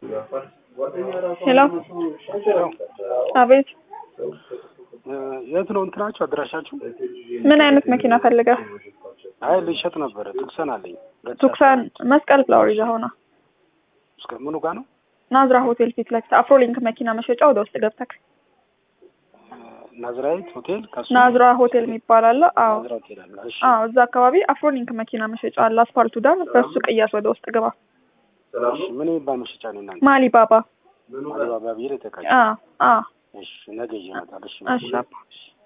ሄሎ አቤት የት ነው እንትናችሁ አድራሻችሁ? ምን አይነት መኪና ፈልገህ? አይ ልሸጥ ነበረ። ትኩሰን አለኝ። ቱክሳን መስቀል ፍላወር ይዘህ ሆና እስከ ምኑ ጋር ነው? ናዝራ ሆቴል ፊት ለፊት አፍሮሊንክ መኪና መሸጫ ወደ ውስጥ ገብተክ ናዝራዊት ሆቴል ከሱ ናዝራ ሆቴል የሚባል አለ። አዎ ናዝራ ሆቴል አለ። እሺ አዎ፣ እዛ አካባቢ አፍሮሊንክ መኪና መሸጫ አለ። አስፋልቱ ዳር በሱ ቅያስ ወደ ውስጥ ግባ። እሺ ምን የሚባል መሸጫ ነው እናንተ? ማሊ ባባ አሊባባ ብዬ ተቃ አዎ አዎ እሺ ነገ ይዤ እመጣለሁ። እሺ እሺ አባ